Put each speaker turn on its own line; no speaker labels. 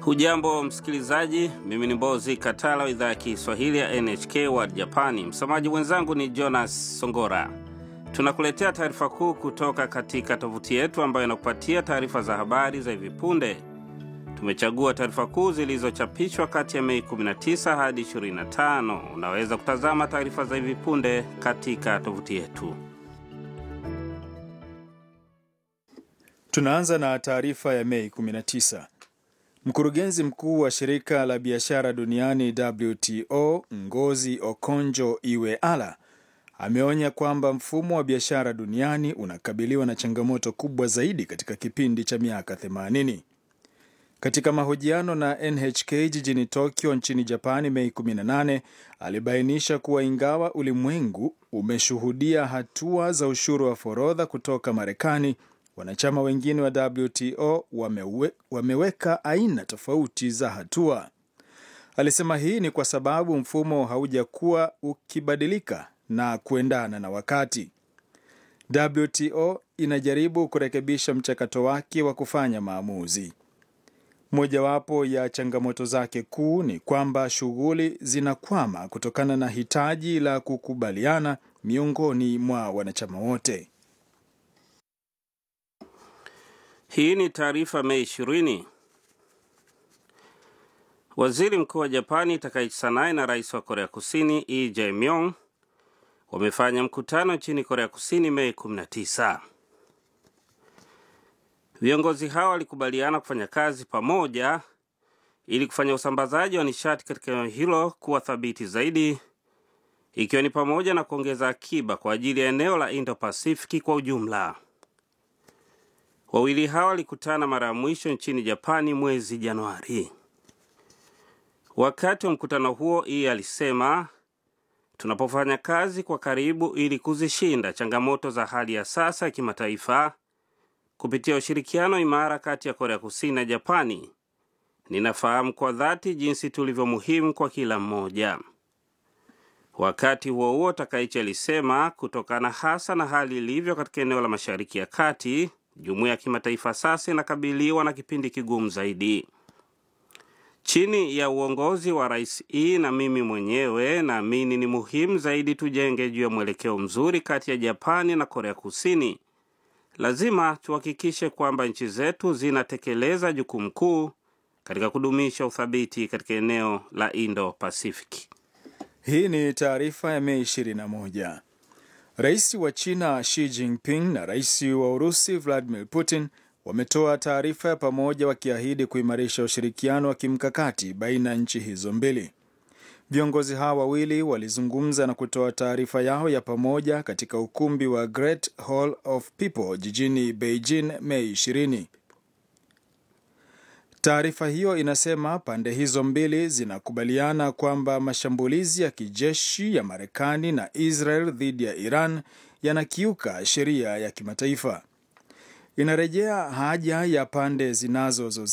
Hujambo msikilizaji, mimi ni Mbozi Katala wa idhaa ya Kiswahili ya NHK World Japani. Msomaji mwenzangu ni Jonas Songora. Tunakuletea taarifa kuu kutoka katika tovuti yetu ambayo inakupatia taarifa za habari za hivi punde. Tumechagua taarifa kuu zilizochapishwa kati ya Mei 19 hadi 25. Unaweza kutazama taarifa za hivi punde katika tovuti yetu.
Tunaanza na taarifa ya Mei 19. Mkurugenzi mkuu wa shirika la biashara duniani WTO Ngozi Okonjo Iweala ameonya kwamba mfumo wa biashara duniani unakabiliwa na changamoto kubwa zaidi katika kipindi cha miaka 80. Katika mahojiano na NHK jijini Tokyo nchini Japani Mei 18, alibainisha kuwa ingawa ulimwengu umeshuhudia hatua za ushuru wa forodha kutoka Marekani, wanachama wengine wa WTO wamewe, wameweka aina tofauti za hatua. Alisema hii ni kwa sababu mfumo haujakuwa ukibadilika na kuendana na wakati. WTO inajaribu kurekebisha mchakato wake wa kufanya maamuzi. Mojawapo ya changamoto zake kuu ni kwamba shughuli zinakwama kutokana na hitaji la kukubaliana miongoni mwa wanachama wote.
Hii ni taarifa Mei 20. Waziri mkuu wa Japani Takaichi Sanae na rais wa Korea Kusini Lee Jae-myung wamefanya mkutano nchini Korea Kusini Mei 19. Viongozi hao walikubaliana kufanya kazi pamoja ili kufanya usambazaji wa nishati katika eneo hilo kuwa thabiti zaidi, ikiwa ni pamoja na kuongeza akiba kwa ajili ya eneo la Indo-Pasifiki kwa ujumla. Wawili hao walikutana mara ya mwisho nchini Japani mwezi Januari. Wakati wa mkutano huo, Ii alisema, tunapofanya kazi kwa karibu ili kuzishinda changamoto za hali ya sasa ya kimataifa kupitia ushirikiano imara kati ya Korea Kusini na Japani, ninafahamu kwa dhati jinsi tulivyo muhimu kwa kila mmoja. Wakati huo huo, Takaichi alisema, kutokana hasa na hali ilivyo katika eneo la Mashariki ya Kati, jumuiya ya kimataifa sasa inakabiliwa na kipindi kigumu zaidi. Chini ya uongozi wa Rais E na mimi mwenyewe, naamini ni muhimu zaidi tujenge juu ya mwelekeo mzuri kati ya Japani na Korea Kusini. Lazima tuhakikishe kwamba nchi zetu zinatekeleza jukumu kuu katika kudumisha uthabiti katika eneo la Indo-Pasifiki.
Hii ni taarifa ya Mei 21. Rais wa China Xi Jinping na rais wa Urusi Vladimir Putin wametoa taarifa ya pamoja wakiahidi kuimarisha ushirikiano wa kimkakati baina ya nchi hizo mbili. Viongozi hawa wawili walizungumza na kutoa taarifa yao ya pamoja katika ukumbi wa Great Hall of People jijini Beijing Mei 20. Taarifa hiyo inasema pande hizo mbili zinakubaliana kwamba mashambulizi ya kijeshi ya Marekani na Israel dhidi ya Iran yanakiuka sheria ya kimataifa. Inarejea haja ya pande zinazozozana